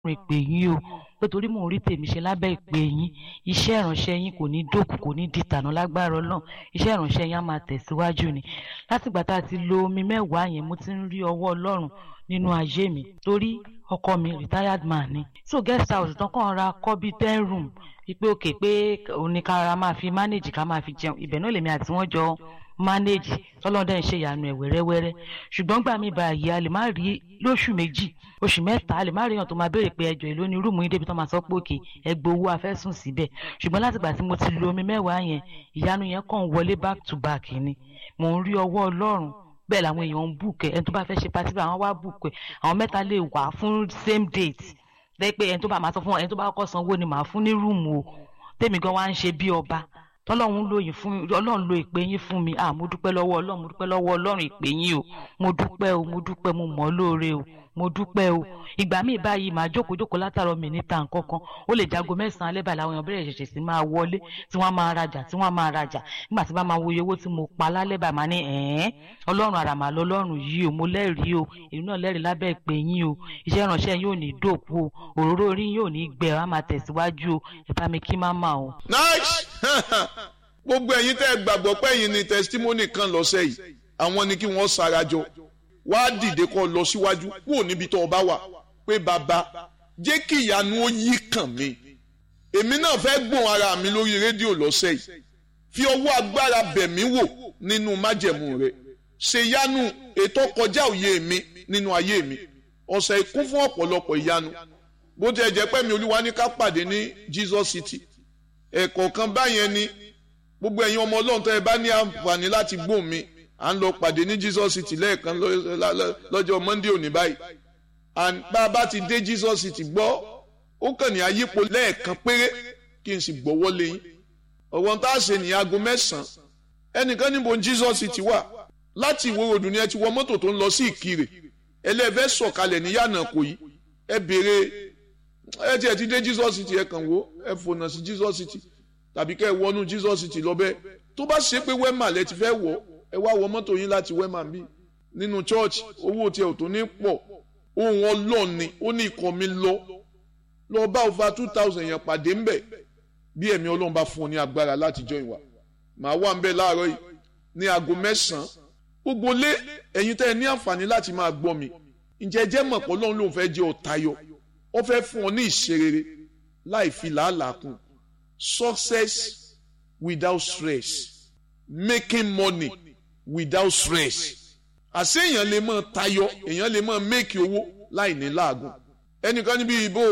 ọlọ́run ìpè yín o pé torí mò ń rí tèmi ṣe lábẹ́ ìpè yín iṣẹ́ ìránṣẹ́ yín kò ní dòkù kò ní di tànà lágbára ọlọ́run iṣẹ́ ìránṣẹ́ yín á máa tẹ̀síwájú ni látìgbà tá a ti lo omi mẹ́wàá yẹn mo ti ń rí ọwọ́ ọlọ́run nínú ayé mi torí ọkọ mi retired man ni so guest house tán kàn ra kọ́ bíi ten room wípé òkè pé oníkàrà máa fi manage ká máa fi jẹun ibẹ̀ náà lèmi àti wọ́n jọ manage tọ́lọ́dẹ̀ ń ṣe ìyanu ẹ̀ wẹ́rẹ́wẹ́rẹ́ ṣùgbọ́n gbà mí báyìí a lè má rí lóṣù méjì oṣù mẹ́ta a lè má rí èèyàn tó máa béèrè pé ẹjọ́ èló ni rúùmù yín débi tó máa sọ pé òkè ẹgbẹ́ owó afẹ́sùn síbẹ̀ ṣùgbọ́n látìgbà tí mo ti lo omi mẹ́wàá yẹn ìyanu yẹn kàn wọlé back to back ni mò ń rí ọwọ́ ọlọ́run bẹ́ẹ̀ làwọn èèyàn ń bùkẹ́ ẹni tó bá fẹ́ ṣe pátí àwọn wá bùkẹ́ àwọn mẹ́ta lè wà fún same date lẹ́yìn pé ẹni tó bá máa sọ fún ẹni tó bá kọ́kọ́ sanwó ni màá fún ní rúùmù o tèmi gan wá ń ṣe bí ọba tọ́lọ́run ló yìn fún ọlọ́run lo ìpè yín fún mi ah mo dúpẹ́ lọ́wọ́ ọlọ́run mo dúpẹ́ lọ́wọ́ ọlọ́run ìpè yín o mo dúpẹ́ o mo dúpẹ́ mo mọ̀ ọ́ lóore o mo dúpẹ́ o ìgbà míì báyìí màá jókòó jókòó látàrọ mi níta nǹkan kan ó lè jago mẹ́sàn-án alẹ́ báyìí làwọn èèyàn bẹ̀rẹ̀ ṣẹ̀ṣẹ̀ sí máa wọlé tí wọ́n máa rajà tí wọ́n máa rajà nígbà tí bá máa wo iye owó tí mo pa lálẹ́ báyìí máa ní ẹ̀ẹ́n ọlọ́run àràmà lọ́lọ́run yìí o mo lẹ́rìí o èmi náà lẹ́rìí lábẹ́ ìpè yín o iṣẹ́ ìránṣẹ́ yóò ní dòkú o òróró orí yóò ní gbẹ á máa tẹ̀síwájú o ẹ bá mi kí má mà o. nice gbogbo ẹ̀yin tẹ́ ẹ gbàgbọ́ pé ẹ̀yin ni testimony kan lọ́sẹ̀ yìí àwọn ni kí wọ́n sarajọ wá dìde kó lọ síwájú kúrò níbi tó o bá wà pé bàbá jẹ́ kí ìyanu ó yí kàn mí èmi náà fẹ́ gbọ́n ara mi lórí rédíò lọ́sẹ̀ yìí fi ọwọ́ agbára bẹ̀ mí wò nínú májẹ̀mú rẹ̀ ṣe ìyanu ètò kọjá òye mi nínú ayé mi ọ̀sẹ̀ ìkún fún ọ̀pọ̀lọpọ̀ ìyanu bó ti ẹ̀ jẹ́ pé mi olúwa ní ká pàdé ní Jesus City ẹ̀kọ̀ọ̀kan báyẹn ni gbogbo ẹ̀yin ọmọ ọlọ́run tó ẹ bá ní àǹfààní láti gbóhùn mi à ń lọ pàdé ní Jesus City lẹ́ẹ̀kan lọ́jọ́ Monday òní báyìí and bá a bá ti dé Jesus City gbọ́ ó kàn ní ayípo lẹ́ẹ̀kan péré kí n sì gbọ́wọ́ lé yín ọ̀wọ́n tá a ṣe ní aago mẹ́sàn-án ẹnìkan níbo Jesus City wà láti ìwó ròdù ni ẹ ti wọ mọ́tò tó ń lọ sí Ìkirè ẹlẹ́fẹ́ sọ̀kalẹ̀ ní yànnà kò yí ẹ béèrè ẹ tiẹ̀ ti dé Jesus City ẹ kàn wò ẹ fònà sí Jesus City tàbí kẹ́ ẹ wọnú Jesus City lọ́bẹ̀ tó bá ṣe pé wẹ́mà lẹ ti fẹ́ wọ̀ ẹ wá wọ mọ́tò yín láti wẹ́mà bí nínú church owó tiẹ̀ ò tó ní pọ̀ ohun ọlọ́ọ̀ni ó ní ikọ̀ mi lọ lọ bá over two thousand yẹn pàdé ńbẹ̀ bí ẹ̀mí ọlọ́run bá fún ọ ní agbára láti join wa màá wà ńbẹ̀ láàárọ̀ yìí ní aago mẹ́sàn-án gbogbo lé ẹ̀yin tẹ́ ẹ ní àǹfààní láti máa gbọ́ mi ǹjẹ́ jẹ́ mọ̀ pé ọlọ́run lòun fẹ́ jẹ́ ọ̀tayọ ó fẹ́ fún ọ ní ìṣerere láì fi làálàá kún success without stress making money without stress àṣé èèyàn lè mọ tayọ èèyàn lè mọ make owó láì ní láàgùn ẹnìkan níbi ìbò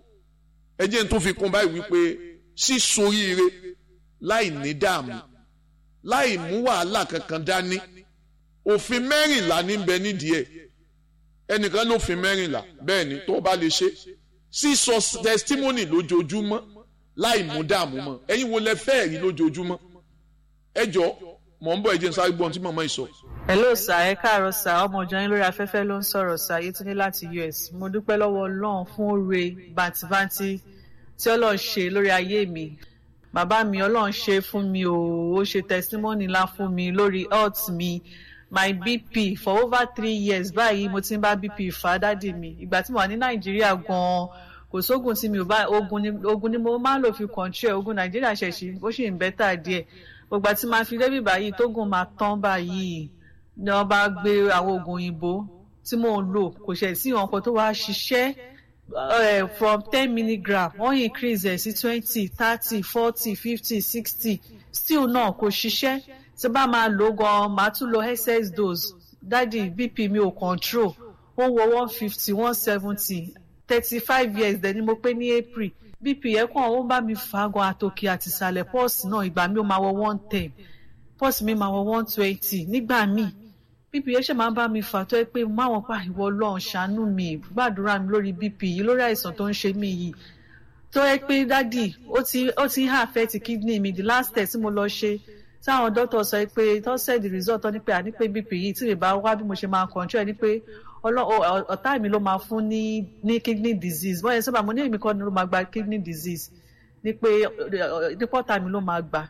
ẹjẹ tó fi kún báyìí wípé sísoríire láì ní dààmú láì mú wàhálà kankan dání òfin mẹ́rìnlá ní bẹ nídìí ẹ̀ ẹnìkan lófin mẹ́rìnlá bẹ́ẹ̀ ni tó bá lè ṣe sísọ testimony lójoojúmọ́ láì mú dààmú mọ́ ẹ̀yin wo lẹ fẹ́ rí lójoojúmọ́ ẹ jọ mọ̀ ń bọ̀ ẹ jẹ́ n sáré gbọ́n tí màmá yìí sọ. hello sir ẹ káàárọ̀ sir ọmọ ìjọ yín lórí afẹ́fẹ́ ló ń sọ̀rọ̀ sir Yétúndé láti US mo dúpẹ́ lọ́wọ́ Ọlọ́run fún oore bàǹtìbàǹtì tí Ọlọ́run ṣe lórí ayé mi bàbá mi Ọlọ́run ṣe fún mi o ó ṣe testimony ńlá fún mi lórí health mi my bp for over three years báyìí mo ti ń bá bp fà dádì mi ìgbà tí mo wà ní Nàìjíríà gan-an kò sóògùn tí mi ò bá ogun ni ogun ni mo máa ń lò fi control ogun Nàìjíríà ṣẹ̀ṣì ó sì ń bẹ́tà díẹ̀ gbogbo àti máa fi débì báyìí tógun máa tán báyìí ni wọ́n bá gbé àwọn oògùn òyìnbó tí mò ń lò kò ṣẹ̀ sí ìwọ̀n kan tó wá ṣiṣẹ́ from ten milligram wọ́n increase ẹ̀ sí twenty thirty forty fifty sixty still náà kò ṣiṣẹ́ tí bá máa lò gan máa tún lo excess dose dádì bp mi ò control ó wọ one fifty one seventy thirty five years dẹ̀ ni mo pé ní april bp yẹn kàn ó bá mi fà á gan àtòkè àti ìsàlẹ̀ pọ́ọ̀sì náà ìgbà mi ó máa wọ one ten pọ́ọ̀sì mi máa wọ one twenty nígbà míì bp yẹn ṣe máa ń bá mi fà tó yẹ pé mo máwọn pa ìwọ Ọlọ́run ṣàánú mi gbàdúrà mi lórí bp yìí lórí àìsàn tó ń ṣe mí yìí tó yẹ pé dádì ó ti ó ti ń affect kidney mi the last test tí mo lọ ṣe táwọn dókítà sọ pé tó said the result tó ní pé àní pé bp yìí tí mi bá wá bí mo ṣe máa control ẹ ní pé ọ̀tá mi ló máa fún ní ní kidney disease wọ́n yẹn sábà mo ní èmi kọ́ ni ló máa gba kidney disease ní pé nípa ọ̀tá mi ló máa gbà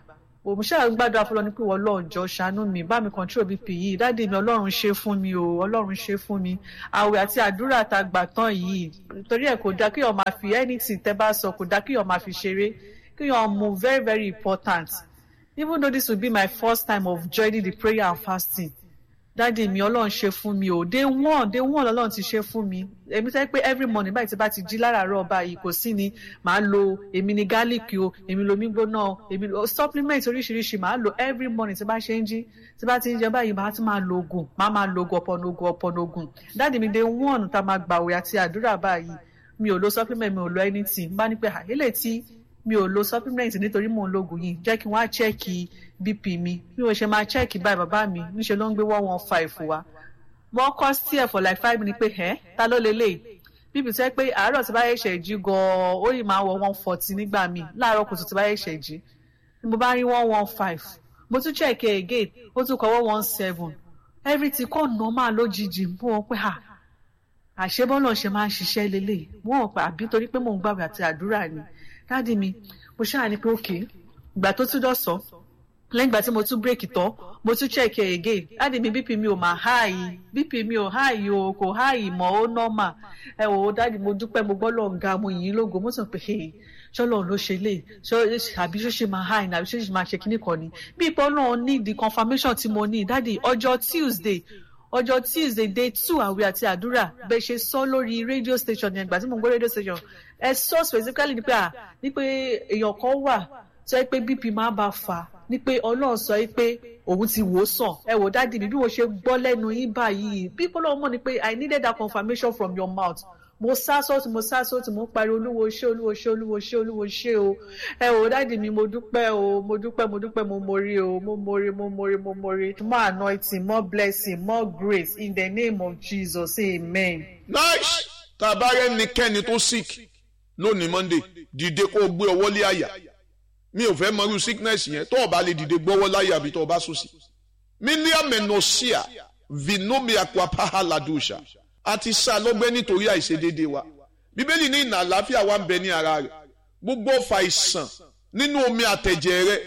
òun ṣáà gbàdúrà fọlọ́ ní pé wọ́n lọ́ọ̀jọ́ ṣàánú mi bá mi control bp yìí dáàdi mi ọlọ́run ṣe fún mi o ọlọ́run ṣe fún mi àwẹ̀ àti àdúrà tá a gbà tán yìí torí ẹ̀ kò dá kí ọmọ fi anything tẹ́ bá sọ kò dá kí ọmọ fi ṣeré kí ọmọ very very important even though this will be my first time of joining the prayer and fasting dáàdi mi ọlọ́run ṣe fún mi o day one day one ọlọ́run ti ṣe fún mi èmi sẹ́ pé every morning báyìí tí bá ti jí láràárọ̀ báyìí kò sí ni màá lo èmi ni garlic o èmi lo omi gbóná o èmi lo supplement oríṣiríṣi màá lo every morning tí bá ṣe ń jí tí bá ti ń jẹ báyìí màá tún máa lo oògùn màá máa lo oògùn ọ̀pọ̀nà oògùn ọ̀pọ̀nà oògùn dáàdi mi day one tá a máa gbàwé àti àdúrà báyìí mi ò lo supplement mi ò lo anything bá ní pé àyèlè tí mi ò lo supplement nítorí mò ń lo oògùn yìí jẹ́ kí wọ́n á chẹ́ẹ̀kì bp mi bí mo ṣe máa chẹ́ẹ̀kì báyìí bàbá mi níṣẹ́ ló ń gbé one one five wa wọ́n kọ́ sí ẹ̀ for like five minutes pé ẹ́ ta ló lélẹ̀ bp sẹ́ pé àárọ̀ tí bá yẹ ṣẹ̀ jí gan-an ó yìí máa wọ one forty nígbà míì láàárọ̀ kùtù tí bá yẹ ṣẹ̀ jí mo bá rí one one five mo tún chẹ́ẹ̀kì again ó tún kọ́ one one seven everything kọ́ normal lójijì mo wọ́n pé ah àṣebọ́nà ṣe máa ń ṣiṣẹ́ lélẹ̀ wọ́n wọ́n pé àbí torí pé mò ń gbàgbé àti àdúrà ni dáàdi mi mo ṣáà ní pé òkè ìgbà tó tún dọ̀sán lẹ́yìn ìgbà tí mo tún bírèkì tán mo tún check ẹ̀ again dáàdi mi bp mi ò máa háàyè bp mi ò háàyè o kò háàyè mọ́ ó nọ́mà ẹ wò ó dáàdi mo dúpẹ́ mo gbọ́ lọ́ọ̀ ga mo yìn ín lógo mo sàn pé ṣọlọ ló ṣe lè àbí ṣó ṣe máa háàyè àbí ṣó ṣe máa ṣe kíní kan ni bí ipò náà ní the confirmation tí mo ní dáàdi ọjọ́ tuesday ọjọ́ tuesday day two àwẹ̀ àti àdúrà bẹ́ẹ̀ ṣe sọ lórí radio station yẹn gbà tí mo ń gbọ́ radio station ẹ sọ specifically ni pé à ní pé èèyàn kan wà tó yẹ pé bp máa bá fà ní pé ọlọ́run sọ pé òun ti wò ó sàn ẹ wò dáàdi mi bí mo ṣe gbọ́ lẹ́nu yín báyìí bí ọlọ́run mọ̀ ni pé i needed that confirmation from your mouth mo sá sọ́ọ̀tì mo sá sọ́ọ̀tì mo pariwo olúwo ṣé olúwo ṣé olúwo ṣé olúwo ṣé o ẹ wò dáàdi mi mo dúpẹ́ o mo dúpẹ́ mo dúpẹ́ mo mori o mo mori mo mori mo mori more anointing more blessing more grace in the name of jesus amen. nice tàbá rẹ nìkẹ́ni tó sick lónìí monday dìde kó o gbé ọwọ́ lé àyà mi ò fẹ́ mọrú sickness yẹn tó o bá lè dìde gbọ́wọ́ láyà àbí tó o bá sùn sí. mílíọ̀nù mẹ́nọ̀ọ́síà vinomia kwapaha ladusha a ti sá lọ́gbẹ́ nítorí àìṣedéédéé wa bíbélì ní ìnà àlàáfíà wa ń bẹ ní ara rẹ̀ gbogbo ọfà ìsàn nínú omi àtẹ̀jẹ̀ rẹ̀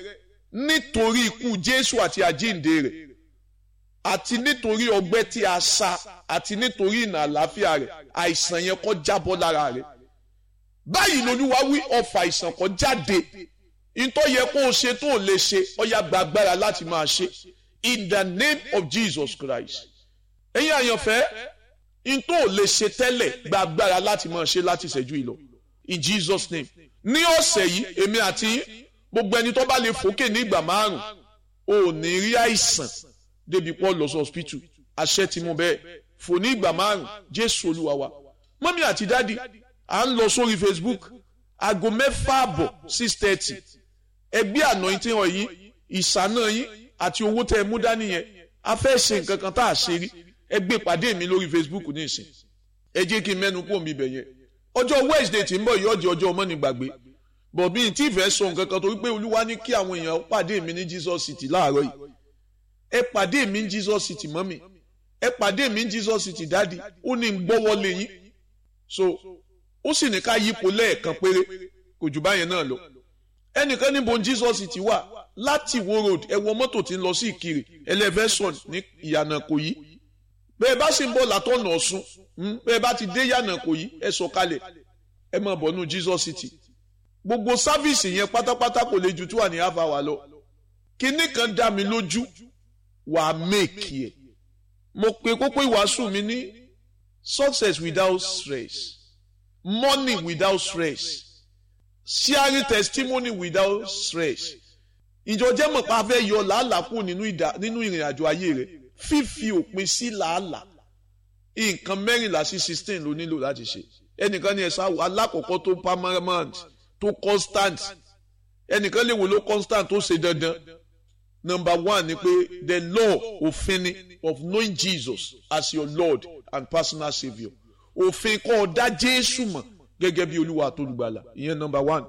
nítorí ikú jésù àti àjíǹde rẹ̀ àti nítorí ọgbẹ́ tí a sá àti nítorí ìnà àlàáfíà rẹ̀ àìsàn yẹn kó jábọ́ lára rẹ̀ báyìí lolúwa wí ọfà ìsàn kó jáde ìtọ́ yẹ kó o ṣe tó o lè ṣe ọ̀yà gbàgbára láti máa ṣe in the name of Jesus Christ ẹ̀yin àyànfẹ́ ìtọ́ ò lè ṣe tẹ́lẹ̀ gbàgbára láti máa ṣe láti ṣẹ́jú ìlọ in Jesus name ní ọ̀sẹ̀ yìí èmi àti gbogbo ẹni tó bá lè fòkè ní ìgbà márùn ò ní rí àìsàn débi pọ́ lọ sí hospital àṣẹ ti mú bẹ́ẹ̀ fò ní ìgbà márùn Jésù Olúwa wa mọ́mí àti dádì à ń lọ sórí Facebook aago mẹ́fà àbọ̀ six thirty ẹgbẹ́ anointing oil yín ìṣáná yín àti owó tẹ́ ẹ mú dání yẹn a fẹ́ ṣe nǹkan kan tá a ṣe rí ẹ gbé pàdé mi lórí Facebook ní ìsìn ẹ jẹ́ kí n mẹ́nu kú omi ibẹ̀ yẹn ọjọ́ Wednesday tí ń bọ̀ yìí ọjọ́ ọjọ́ ọmọ ní gbàgbé bọ̀ bí n tí ì fẹ́ sọ nǹkan kan torí pé Olúwa ní kí àwọn èèyàn pàdé mi ní Jesus City láàárọ̀ yìí ẹ pàdé mi ní Jesus City mọ́mì ẹ pàdé mi ní Jesus City dáàdi ó ní gbọ́wọ́ lé yín so ó sì ní ká yípo lẹ́ẹ̀kan péré kò jù báyẹn náà lọ ẹnìkan níbo Jesus ti wà láti wo road ẹ wọ mọ́tò tí ń lọ sí ìkirè elevation ní ìyànà kò yí bẹ́ẹ̀ bá sì ń bọ̀ látọ̀nà ọ̀ṣun bẹ́ẹ̀ bá ti dé ìyànà kò yí ẹ sọ kalẹ̀ ẹ máa bọ̀ nù Jesus City gbogbo sáfíìsì yẹn pátápátá kò lè ju tí wà ní half hour lọ kinní kan dá mi lójú wà á méèkì ẹ mo pe kókó ìwàásù mi ní success without stress money without stress sharing testimony without stress ìjọ jẹ́ mọ̀ pa fẹ́ yọ làálàá kù nínú ìrìn àjò ayé rẹ̀ fífi òpin sí làálàá nǹkan mẹ́rìnlá sí sixteen ló nílò láti ṣe ẹnìkan ní ẹ̀sán alákọ̀ọ́kọ́ tó permanent tó constant ẹnìkan lè wò ló constant tó ṣe dandan number one ni pé the law òfin ni of knowing Jesus as your Lord and personal saviour òfin kọ́ ọ dá Jésù mọ̀ gẹ́gẹ́ bí olúwa àtolùgbàlà ìyẹn number one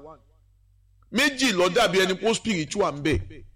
méjì ló dàbí ẹni pé spiritual ń bẹ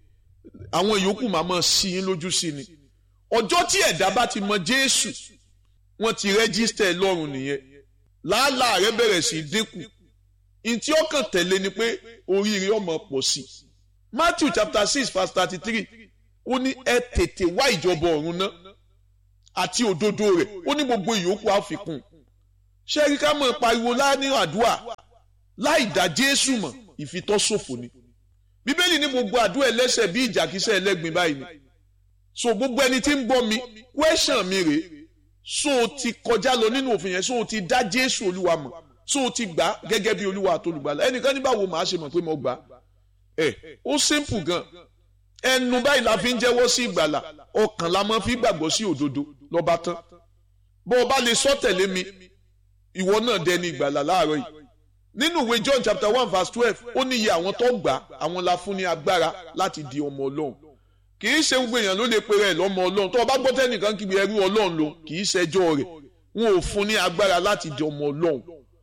àwọn yòókù máa mọ̀ sí yín lójú sí ni ọjọ́ tí ẹ̀dá bá ti mọ Jésù wọ́n ti rẹ́gísítẹ̀ lọ́rùn nìyẹn làálàá rẹ bẹ̀rẹ̀ sí dínkù ntí ọkàn tẹ̀lé ni pé oríire ọmọ pọ̀ sí Matthew chapter six verse thirty three ó ní ẹ tètè wá ìjọba ọ̀run náà àti òdodo rẹ̀ ó ní gbogbo ìyókù àfikún ṣé rí ká mọ̀ pariwo láàánú àdúrà láì dá Jésù mọ̀ ìfitọ́sòfò ni bíbélì ní gbogbo àdúrà ẹlẹ́sẹ̀ bí ìjàkísẹ̀ ẹlẹ́gbin báyìí ni so gbogbo ẹni tí ń bọ́ mi question mi rèé so o ti kọjá lọ nínú òfin yẹn so o ti dá Jésù Olúwa mọ̀ so o ti gbà gẹ́gẹ́ bí Olúwa àtolùgbàlà ẹnìkan ní báwo màá ṣe mọ̀ pé mo gbà ẹ ó simple gan ẹnu báyìí la fi ń jẹ́wọ́ sí ìgbàlà ọkàn la máa fi gbàgbọ́ sí òdodo lọ́ba tán bó o bá lè sọ tẹ̀lé mi ìwọ náà dẹni ìgbàlà láàárọ̀ yìí nínú ìwé John chapter one verse twelve ó ní iye àwọn tó gbà àwọn la fún ní agbára láti di ọmọ Ọlọ́run kì í ṣe gbogbo èèyàn ló lè pe rẹ̀ lọ́mọ Ọlọ́run tó o bá gbọ́ tẹ́nìkan kígbe ẹrú Ọlọ́run ló kì í ṣẹjọ́ rẹ̀ wọn ò fún ní agbára láti di ọmọ Ọlọ́run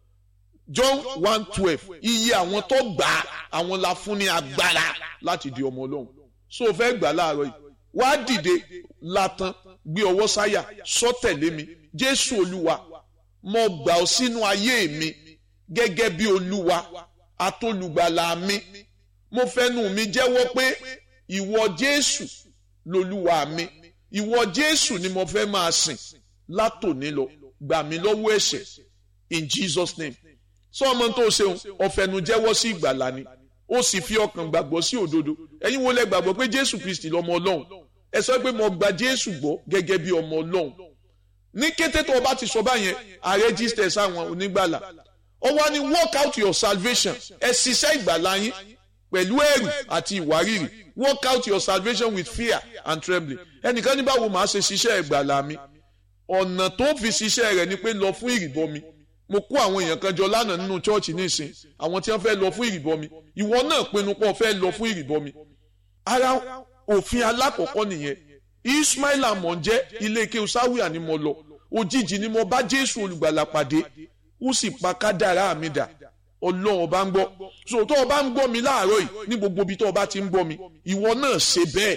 John one twelve iye àwọn tó gbà àwọn la fún ní agbára láti di ọmọ Ọlọ́run so o fẹ́ gbà láàárọ̀ yìí wá dìde látàn gbé ọwọ́ sáyà sọ tẹ̀lé mi Jésù Olúwa mo gbà ọ́ sínú ayé mi gẹ́gẹ́ bí Olúwa atólùgbàlà mi mo fẹ́nu mi jẹ́wọ́ pé ìwọ Jésù lolúwa mi ìwọ Jésù ni mo fẹ́ máa sìn látòní lọ gbà mí lọ́wọ́ ẹ̀ṣẹ̀ in Jesus name sọ ọmọ tó ṣeun ọ̀fẹ́nu jẹ́wọ́ sí ìgbàlà ni ó sì fi ọkàn gbàgbọ́ sí òdodo ẹ̀yin wo lẹ gbàgbọ́ pé Jésù Kristi lọ́mọ Ọlọ́run ẹ sọ pé mo gba Jésù gbọ́ gẹ́gẹ́ bí ọmọ Ọlọ́run ní kété tó o bá ti sọ báyẹn a register sáwọn onígbàlà ó wá ní work out your salvation ẹ ṣiṣẹ́ ìgbàlà yín pẹ̀lú ẹ̀rù àti ìwárìrì work out your salvation with fear and trembling ẹnìkan ní báwo màá ṣe ṣiṣẹ́ ìgbàlà mi ọ̀nà tó fi ṣiṣẹ́ rẹ̀ ni pé lọ fún ìrìbọmi mo kó àwọn èèyàn kan jọ lánàá nínú chọ́ọ̀chì nísìn àwọn tí wọ́n fẹ́ lọ fún ìrìbọmi ìwọ náà pinnu pé o fẹ́ lọ fún ìrìbọmi ara òfin alákọ̀ọ́kọ́ nìyẹn Ismail amọ̀njẹ́ ilé ike sáwìà ni mo lọ òjijì ni mo bá Jésù olùgbàlà pàdé ó sì pa kádàrá mi dà ọlọ́run ọba ń gbọ́ so tó o bá ń gbọ́ mi láàárọ̀ yìí ní gbogbo ibi tó o bá ti ń gbọ́ mi ìwọ náà ṣe bẹ́ẹ̀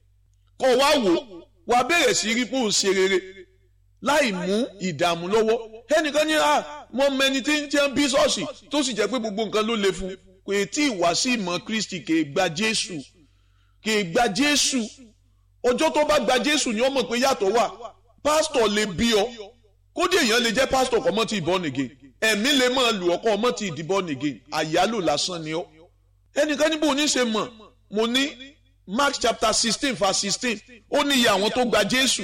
kọ́ wá wò wá bẹ̀rẹ̀ sí rí pé ó ń ṣe rere láì mú ìdààmú lọ́wọ́ ẹnìkan ní à mọ mẹni tí ń jẹ́ bí ṣọ́ọ̀ṣì tó sì jẹ́ pé gbogbo nǹkan ló le fún kò tí ì wá sí ìmọ̀ Kristi kì í gba Jésù kì í gba Jésù ọjọ́ tó bá gba Jésù ni ó mọ̀ pé yàtọ̀ wà pásítọ̀ lè bí ọ kódé èèyàn lè jẹ́ pásítọ̀ kọ́ mọ́ ti born again ẹ̀mí lè máa lù ọkọ ọmọ ti di born again àyálò lásán ni ọ ẹnìkan níbo ní ṣe mọ̀ mo ní Mark chapter sixteen verse sixteen ó ní iye àwọn tó gba Jésù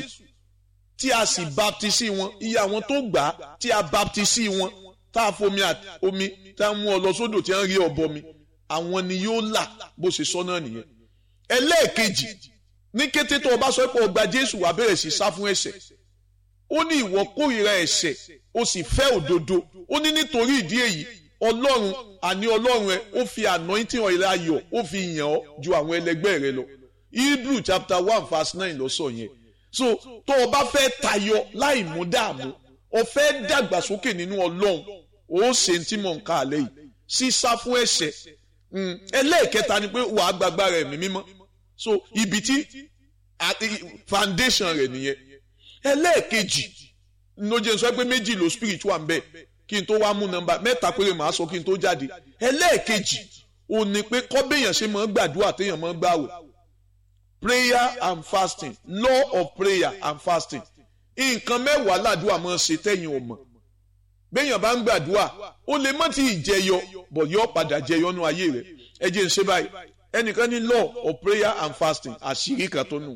tí a sì baptisi wọn iye àwọn tó gbà á tí a baptisi wọn tá a fomi omi tá a mú ọ lọ sódò tí a ń rí ọbọ mi àwọn ni yóò là bó ṣe sọ náà nìyẹn ẹlẹ́ẹ̀kejì ní kété tó o bá sọ pé o gba Jésù wàá bẹ̀rẹ̀ sí sá fún ẹ̀ṣẹ̀ ó ní ìwọ kórìíra ẹ̀ṣẹ̀ ó sì fẹ́ òdodo ó ní nítorí ìdí èyí ọlọ́run àní ọlọ́run ẹ ó fi anointing oil ayọ̀ ó fi yàn ọ́ ju àwọn ẹlẹgbẹ́ rẹ lọ Hebrew chapter one verse nine ló sọ yẹn so tó o bá fẹ́ tayọ láì mú dààmú o fẹ́ dàgbàsókè nínú ọlọ́run ó ṣe tí mò ń ka àlẹ́ yìí sísá fún ẹ̀ṣẹ̀ ẹlẹ́ẹ̀kẹta ni pé wàá gbàgbára ẹ̀mí mímọ́ so ibi tí foundation rẹ̀ nìyẹn ẹlẹ́ẹ̀kejì ló jẹ́ sọ pé méjì ló spiritual ń bẹ kí n tó wá mú nọ́mbà mẹ́ta péré màá sọ kí n tó jáde ẹlẹ́ẹ̀kejì ò ní pé kọ́bẹ̀yàn ṣe máa ń gbàdúrà téèyàn máa ń gbàwẹ̀ prayer and fasting law of prayer and fasting nǹkan mẹ́wàá làdúrà máa ń ṣe tẹ́yìn ò mọ̀ béèyàn bá ń gbàdúrà ó lè má ti jẹyọ bọ̀ yọ padà jẹyọ nú ayé rẹ̀ ẹ jẹ́ ń ṣe báyìí ẹnìkan ní law of prayer and fasting àṣírí kan tó nù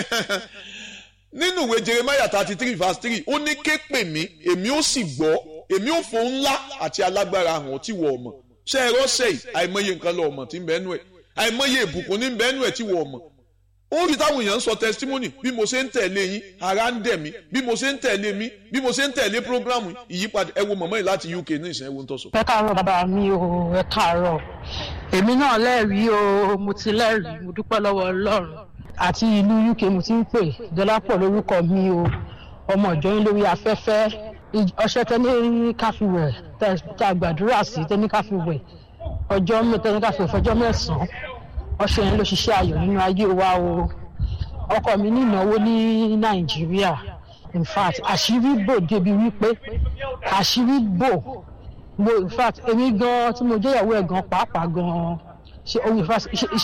nínú ìwé jeremiah thirty three verse three ó ní ké pè mí èmi ó sì gbọ́ èmi ó fò ńlá àti alágbára hàn tí wọ́n mọ̀ ṣé ẹ rọ́ṣẹ̀ yìí àìmọye nǹkan lọ mọ̀ tí ń bẹ́ẹ̀ nù ẹ̀ àìmọye ìbùkún ní bẹ́ẹ̀ nù ẹ̀ tí wọ́n mọ̀ ó rí táwọn èèyàn ń sọ testimony bí mo ṣe ń tẹ̀lé yín ara ń dẹ̀ mí bí mo ṣe ń tẹ̀lé mi bí mo ṣe ń tẹ̀lé programu ìyípadà ẹ wo mọ̀mọ́ yìí láti UK ní ìsìn ẹ wo ń tọ́sọ. ẹ káàárọ̀ bàbá mi o ẹ káàárọ̀ èmi náà lẹ́rìí o mo ti lẹ́rìí mo dúpẹ́ lọ́wọ́ Ọlọ́run àti ìlú UK mo ti ń pè Dọlápọ̀ lórúkọ mi o ọmọ ìjọ yín lórí afẹ́fẹ́ ọṣẹ tẹ́ni káfíwẹ̀ tá a gbàdúrà sí tẹ́ni káfíwẹ̀ ọjọ́ tẹ́ni káfíwẹ̀ fọjọ́ mẹ́sàn-án ọṣẹ yẹn ló ṣiṣẹ́ ayọ̀ nínú ayé wa o ọkọ mi ní ìnáwó ní Nàìjíríà in fact àṣírí bò débi wípé àṣírí bò mo in fact èmi gan tí mo jẹ́ ìyàwó ẹ̀ gan pàápàá gan ṣe ohun ìfà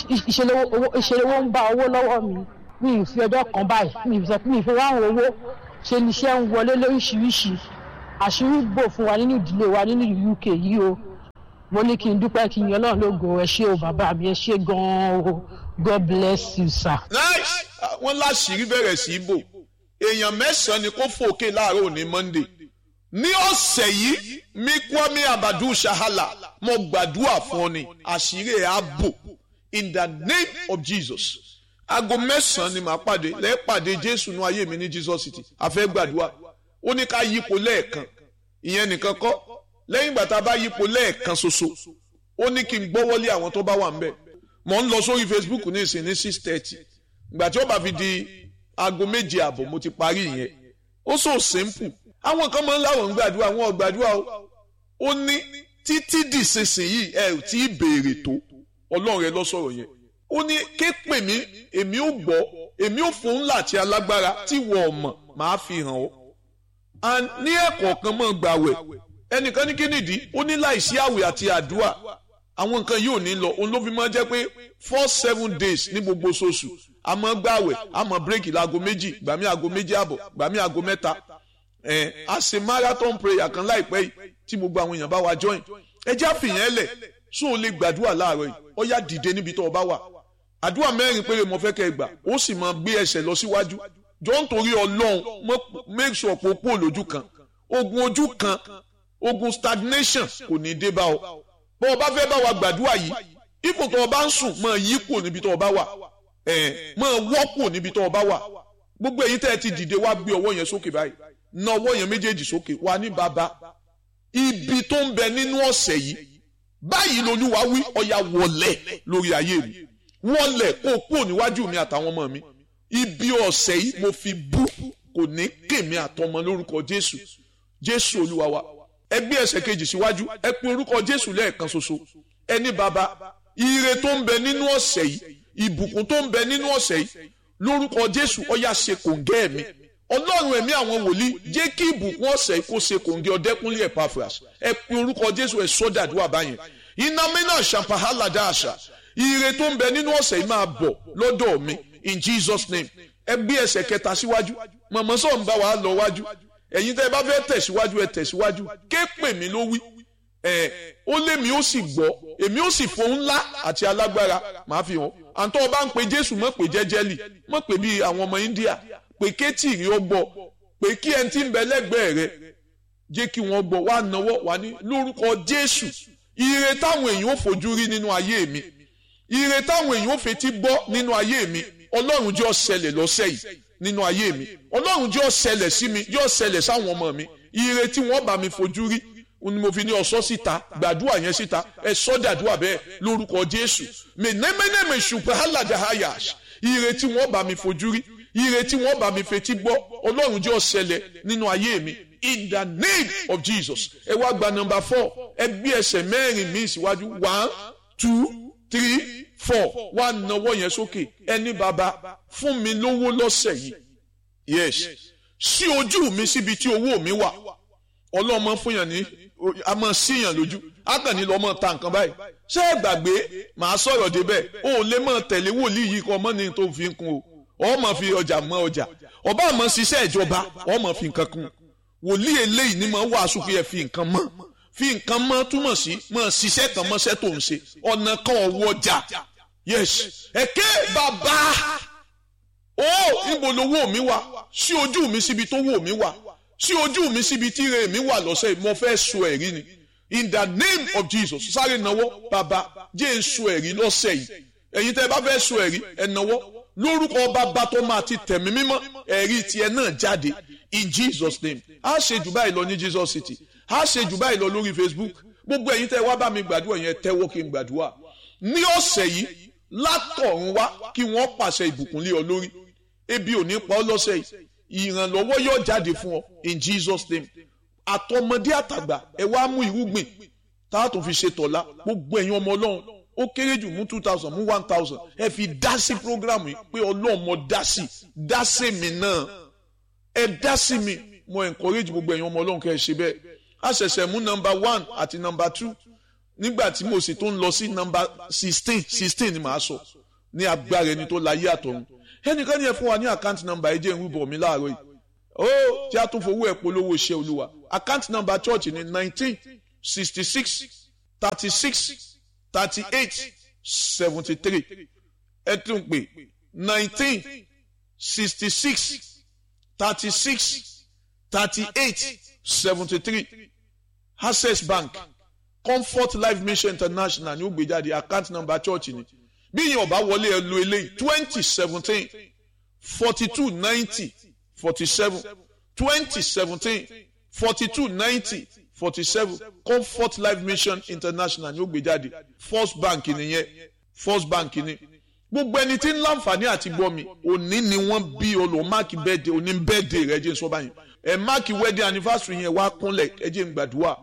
ìṣẹlẹwọ ń bá owó lọ́wọ́ mi mi ì fi ọjọ́ kan báyìí mi ì sọ pé mi ì fi ráhùn owó ṣe ni iṣẹ́ ń wọlé lóríṣiríṣi àṣírí bò fún wa nínú ìdílé wa nínú UK yìí o mo ní kí n dúpẹ́ kí n yan náà lógo ẹ ṣé o bàbá mi ẹ ṣé gan-an o God bless you sir. nice wọ́n láṣìírí bẹ̀rẹ̀ sí í bò èèyàn mẹ́sàn-án ni kó fòkè láàárọ̀ òní Monday ní ọ̀sẹ̀ yìí mi Kwame Abadu Shahala mo gbàdúrà fún ọ ni àṣírí ẹ̀ á bò in the name of Jesus aago mẹ́sàn-án ni màá pàdé lẹ́ẹ̀pàdé Jésù nú ayé mi ní Jesus City àfẹ́ gbàdúrà ó ní ká yípo lẹ́ẹ̀kan ìyẹn nìkan kọ́ lẹ́yìn ìgbà tá a bá yípo lẹ́ẹ̀kan ṣoṣo ó ní kí n gbọ́wọ́lé àwọn tó bá wà ń bẹ̀ mò ń lọ sórí Facebook ní ìsìn ní six thirty ìgbà tí ó bá fi di aago méje àbọ̀ mo ti parí ìyẹn ó so simple àwọn kan máa ń láwọn ń gbàdúrà wọn ò gbàdúrà o ó ní títí dìsinsìnyí ẹ ò tí ì béèrè tó ọlọ́run ẹ lọ sọ̀rọ̀ yẹn ó ní ké pè mí èmi ò gbọ́ èmi ò fún ńlá àti alágbára tí wọ́n mọ̀ máa fi hàn ọ́ and ní ẹ̀kọ́ kan mọ̀ gbàwẹ̀ ẹnìkan ní kí nìdí ó ní láìsí àwẹ̀ àti àdúrà àwọn nǹkan yìí ò ní lọ òun ló fi máa jẹ́ pé four seven days ní gbogbo oṣooṣù a máa gbàwẹ̀ a máa bírèkì láago méjì gbàmí aago méjì àbọ̀ gbàmí aago mẹ́ta ẹ̀ a ṣe marathon prayer kan láìpẹ́ yìí tí gbogbo àwọn èèyàn bá wa join ẹ jẹ́ àfihàn ẹlẹ̀ sún ò lè gbàdúrà láàárọ̀ yìí ó yá dìde níbi tó o bá wà àdúrà mẹ́rin péré mo fẹ́ kẹ́ ẹ gbà ó sì máa gbé ẹsẹ̀ lọ síwájú jọ ń torí ọlọ́run make sure pé o kúrò lójú kan ogun ojú kan ogun stagnation kò ní dé bá ọ bó o bá fẹ́ bá wa gbàdúrà yìí ipò tó o bá ń sùn máa yí kúrò níbi tó o bá wà ẹ̀ máa wọ́ kúrò níbi tó o bá wà gbogbo èyí tẹ́ ẹ ti dìde wá gbé ọwọ́ yẹn sókè báyìí na ọwọ́ yẹn méjèèjì sókè wá ní bàbá ibi tó ń bẹ nínú ọ̀sẹ̀ yìí báyìí lolúwa wí ọ̀yà wọlé lórí ayé mi wọlé kó o kúrò níwájú mi àtàwọn ọmọ mi ibi ọ̀sẹ̀ yìí mo fi bú kò ní kèmí àtọmọ lórúkọ jésù jésù olúwa wa ẹ gbé ẹsẹ̀ kejì síwájú ẹ pín orúkọ jésù lẹ́ẹ̀kan ṣoṣo ẹni bàbá ire tó ń bẹ nínú ọ̀sẹ̀ yìí ìbùkún tó ń bẹ nínú ọ̀sẹ̀ yìí lórúkọ jésù ọ̀yà ṣe kòǹgẹ́ mi ọlọ́run ẹ̀mí àwọn wòlíì jẹ́ kí ìbùkún ọ̀sẹ̀ yìí kó ṣe kòǹgẹ́ ọ̀dẹ́kúnlé Epaphras ẹ pín orúkọ jésù ẹ sọ́dàdúrà báyẹn iná mẹ́nà ṣàǹpàhálà dáàṣà ire tó ń bẹ nínú ọ̀sẹ̀ yìí máa bọ̀ lọ́dọ̀ mi in Jesus name ẹ gbé ẹsẹ̀ kẹta síwájú mọ̀mọ́ sọ̀ ń bá wa lọ wájú ẹ̀yin tẹ́ ẹ bá fẹ́ tẹ̀síwájú ẹ tẹ̀síwájú ké pè mí ló wí ẹ̀ ó lé mi ó sì gbọ́ èmi ó sì fohùn ńlá àti alágbára màá fi hàn àǹtọ́ ọba ń pe Jésù mọ̀ pé jẹ́jẹ́lì mọ̀ pé bíi àwọn ọmọ India pé kétì rí ó gbọ́ pé kí ẹni tí ń bẹ lẹ́gbẹ̀ẹ́ rẹ jẹ́ kí wọ́n gbọ́ wá náwó wá ní lórúkọ Jésù ire táwọn èèyàn ò fojú rí nínú ayé mi ire táwọn èèyàn ò fetí gbọ́ nínú ayé mi Ọlọ́run jẹ́ ó ṣẹlẹ̀ lọ́sẹ̀ yìí nínú ayé mi Ọlọ́run jẹ́ ó ṣẹlẹ̀ sí mi jẹ́ ó ṣẹlẹ̀ sáwọn ọmọ mi ire tí wọ́n bá mi fojú rí ni mo fi ní ọ̀sọ́ síta gbàdúrà yẹn síta ẹ sọ́dàdúrà bẹ́ẹ̀ lórúkọ Jésù mẹ́nẹ́mẹ́nẹ́mẹ́ ṣùgbọ́n aládàáyàṣ ire tí wọ́n bá mi fojú rí ire tí wọ́n bá mi fetí gbọ́ Ọlọ́run jẹ́ ó ṣẹlẹ̀ nínú ayé mi in the name of Jesus ẹ wá gba number four ẹ gbé ẹsẹ̀ mẹ́rin míì síwájú one two three four wá nawọ́ yẹn sókè ẹni bàbá fún mi lówó lọ́sẹ̀ yìí yes sí ojú mi síbi tí owó mi wà ọlọ́mọ fún yàn ní a máa síyàn lójú ákànní lọ́mọ ta nǹkan báyìí ṣé ẹ gbàgbé màá sọ̀rọ̀ débẹ̀ o ò lè máa tẹ̀lé wòlíì yìí kọ́ ọmọ ní tó fi ń kun o ọ máa fi ọjà mọ ọjà ọba àmọ́ ṣiṣẹ́ ìjọba ọ máa fi nǹkan kun wòlíì eléyìí ni máa wàásù pé ẹ fi nǹkan mọ́ fi nǹkan mọ́ túmọ̀ sí máa ṣiṣẹ́ kan mọ́ṣẹ́ tó ń ṣe ọ̀nà kan ọ̀wọ́ ọjà yes ẹ̀kẹ́ bàbá ó níbo lowó mi wà sí ojú mi síbi tó wò mí wà sí ojú mi síbi tí ire mi wà lọ́sẹ̀ yìí mo fẹ́ sọ ẹ̀rí ni in the name of Jesus sáré náwó bàbá jẹ́ ń sọ ẹ̀rí lọ́sẹ̀ yìí ẹ̀yin tẹ́ ẹ bá fẹ́ sọ ẹ̀rí ẹ̀ náwó lórúkọ bàbá tó máa ti tẹ̀mí mímọ́ ẹ̀rí tiẹ̀ náà jáde in Jesus name a ṣe jù báyìí lọ ní Jesus City a ṣe jù báyìí lọ lórí Facebook gbogbo ẹ̀yin tẹ́ wá bá mi gbàdúrà yẹn tẹ́wọ́ kí n gbàdúrà ní ọ̀sẹ̀ yìí látọ̀run wá kí wọ́n pàṣẹ ìbùkún lé ọ lórí ebi ò ní pa ọ́ lọ́sẹ̀ yìí ìrànlọ́wọ́ yóò jáde fún ọ in Jesus name àtọmọdé àtàgbà ẹ wá mú irúgbìn tá a tún fi ṣe tọ̀la gbogbo ẹ̀yin ọmọ ọlọ́run ó kéré jù mú two thousand mú one thousand ẹ fi dá sí program yìí pé ọlọ́run mo dá sí dá sí mi náà ẹ dá sí mi mo encourage gbogbo ẹ̀yin ọmọ ọlọ́run kẹ́ ẹ ṣe bẹ́ẹ̀ a ṣẹ̀ṣẹ̀ mú number one àti number two nígbà tí mo sì tún lọ sí nọ́mbà sixteen sixteen ni màá sọ ní agbára ẹni tó láyé àtọ̀run ẹnìkan ní ẹ fún wa ní àkáǹtì nọ́mbà ẹ jẹ́ ìrúbọ mi láàárọ̀ yìí ó tí a tún fowó ẹ̀ polówó iṣẹ́ olúwa àkáǹtì nọ́mbà church ní nineteen sixty six thirty six thirty eight seventy three ẹ tún pè nineteen sixty six thirty six thirty eight seventy three access bank comfort life mission international ní ó gbé jáde account number church ni bí yẹn ọba wọlé ẹ lo eléyìí twenty seventeen forty two ninety forty seven twenty seventeen forty two ninety forty seven comfort life mission international ní ó gbé jáde first bank nìyẹn first bank ni gbogbo ẹni tí ń láǹfààní àti gbọ́ mi òní ni wọ́n bí olùwọ́n máàkì bẹ́ẹ̀dẹ̀ òní bẹ́ẹ̀dẹ̀ rẹ̀ jẹ́ sọ́ba yẹn ẹ̀ máàkì wedding anniversary yẹn wá kúnlẹ̀ ẹ jẹ́ n gbàdúrà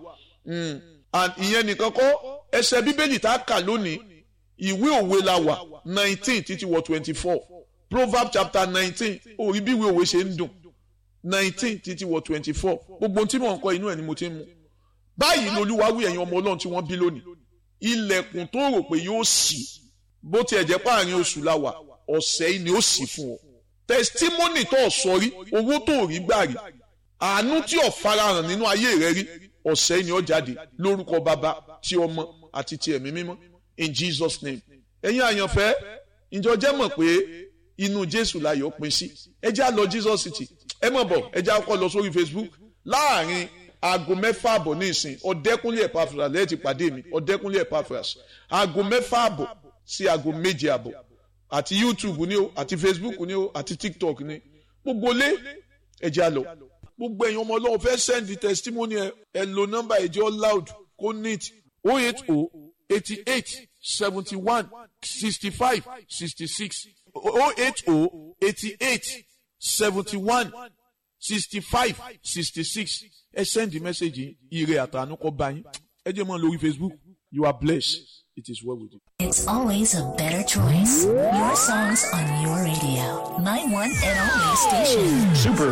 and ìyẹn nìkan kọ́ ẹsẹ̀ bíbélì tá a kà lónìí ìwé òwe la wà nineteen títí wọ twenty four proverbs chapter nineteen orí bí ìwé òwe ṣe ń dùn nineteen títí wọ twenty four gbogbo tí mò ń kọ inú ẹ̀ ni mo ti ń mu báyìí lolúwa wí ẹ̀yin ọmọ ọlọ́run tí wọ́n bí lónìí ilẹ̀kùn tó rò pé yóò ṣí bó tiẹ̀ jẹ́ páàrin oṣù la wà ọ̀sẹ̀ yìí ni ó ṣí fún ọ testimony tó sọ rí owó tó rí gbà rí àánú tí ò farahàn nínú ayé rẹ rí ọ̀sẹ̀ yìí ni ó jáde lórúkọ bàbá tí ọmọ àti ti ẹ̀mí mímọ́ in Jesus name ẹ̀yin àyànfẹ́ ìjọ jẹ́ mọ̀ pé inú Jésù láyọ̀ pín sí ẹ já lọ Jesus city ẹ mọ̀ bọ̀ ẹ já kọ́ lọ sórí Facebook láàrin aago mẹ́fà àbọ̀ ní ìsìn ọ̀dẹ́kúnlé Epaphras lẹ́yìn ti pàdé mi ọ̀dẹ́kúnlé Epaphras aago mẹ́fà àbọ̀ sí aago méje àbọ̀ àti YouTube ni o àti Facebook ni o àti TikTok ni gbogbo lé ẹ já lọ gbogbo ẹ̀yin ọmọ ọlọ́run fẹ́ send testimony ẹ ẹ lo nọ́mbà ẹ̀jẹ̀ loud kó neat o eight o eighty eight seventy one sixty five sixty six o eight o eighty eight seventy one sixty five sixty six ẹ send the message ire àtànú kọ bá yín ẹ jẹ́ mọ́ lórí Facebook you are blessed it is well with you. It's always a better choice. Your songs on your radio. My one and only station. Super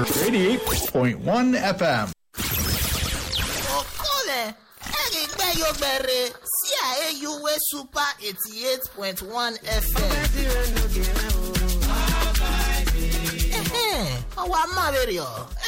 88.1 FM. Okole, erigbe yogbere, si a AUW Super 88.1 FM. Ẹ̀hẹ́n, ọwọ́ amáwèrè ọ̀,